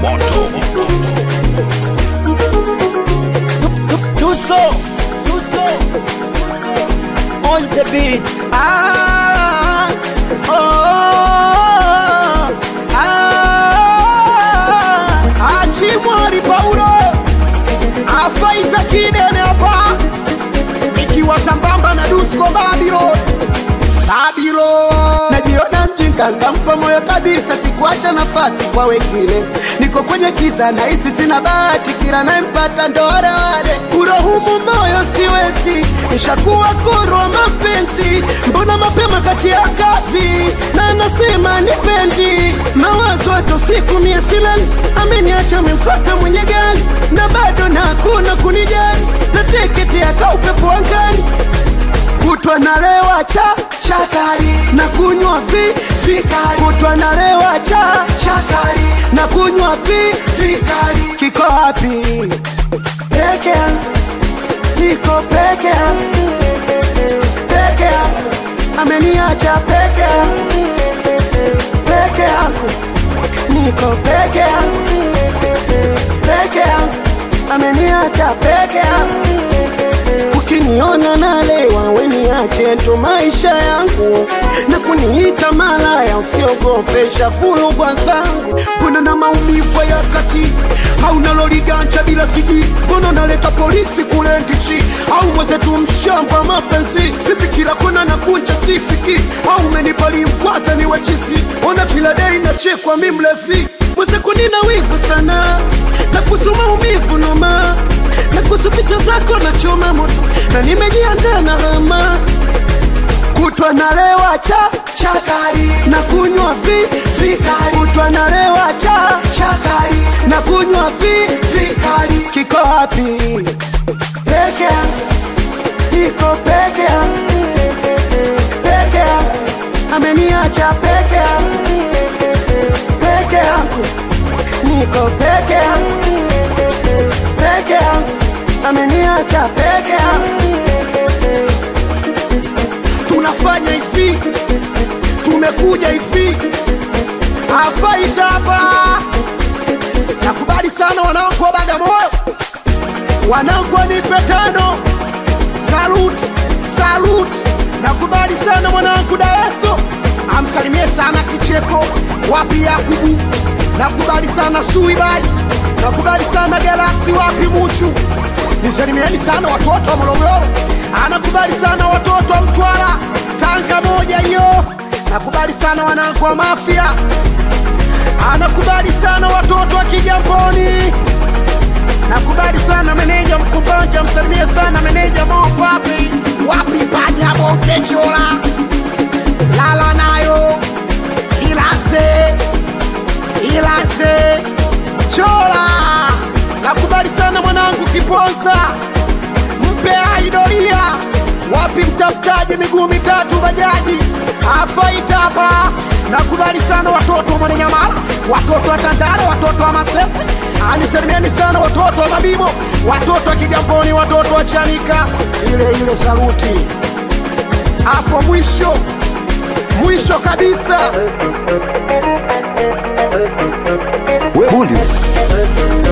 moto Dusko, Dusko, on the beat. Ah, oh, ah, Achimwali Paulo afaita kidene hapa, ikiwa sambamba na Dusko Babylon Babylon. Najiona mjinga, nkampa moyo kabisa, sikuacha nafasi kwa wengine. Niko kwenye kiza na hisi sina bahati, kila nayempata ndo wale wale. Kurohumu moyo siwezi, nishakuwa kuru wa mapenzi. Mbona mapema kati ya kazi na anasema nipendi mawazo hata usiku mie silali, ameniacha amemfuata mwenye gari na bado na hakuna kunijali, na tiketi yaka upepo angani kutwa nalewa cha chakari na kunywa vi vikali kutwa nalewa cha chakari na kunywa vi vikali kiko wapi peke yangu niko peke yangu peke yangu ameniacha peke yangu peke yangu niko peke yangu peke yangu ameniacha peke yangu ukiniona nalewa weniache ndo maisha yangu na kuniita malaya usiogopesha fulugwa zangu mbona na maumivu ya kati au naloliganja bila siji mbona naleta polisi kule ndichi au mwezetu mshamba mapenzi vipi kila kona na kunja sifiki au menipali mkwata ni wachisi ona kila dei nachekwa mi mlevi mwezeku nina wivu sana na kuhusu maumivu noma na kuhusu picha zako na choma moto na nimejiandaa na hama kutwa nalewa cha chakari na kunywa vi vikali kutwa nalewa cha chakari na kunywa vi vikali kiko wapi peke yangu niko peke yangu peke yangu ameniacha peke yangu peke yangu niko peke yangu peke yangu ameniacha peke yangu tunafanya hivi tumekuja hivi afaita hapa nakubali sana wanangu wa bagamoyo wanangu wanipe tano salut salut nakubali sana mwanangu daeso amsalimie sana kicheko wapi yakubu nakubali sana suibai nakubali sana galaksi wapi muchu nisalimieni sana watoto wa morogoro anakubali sana watoto wa mtwara tanga moja hiyo nakubali sana wanangu wa mafia anakubali sana watoto wa kigamboni nakubali sana meneja mkumbanja msalimie sana meneja mopapi wapi panya bongechola lala nayo ilase ilase chola nakubali sana mwanangu kiponza mpe aidoria wapi mtafutaji miguu mitatu bajaji afaita hapa nakubali sana watoto wa mwananyamala watoto wa tandale watoto wa masefe anisalimieni sana watoto wa mabibo watoto wa kigamboni watoto wa chanika ile ile saluti hapo mwisho mwisho kabisa Bully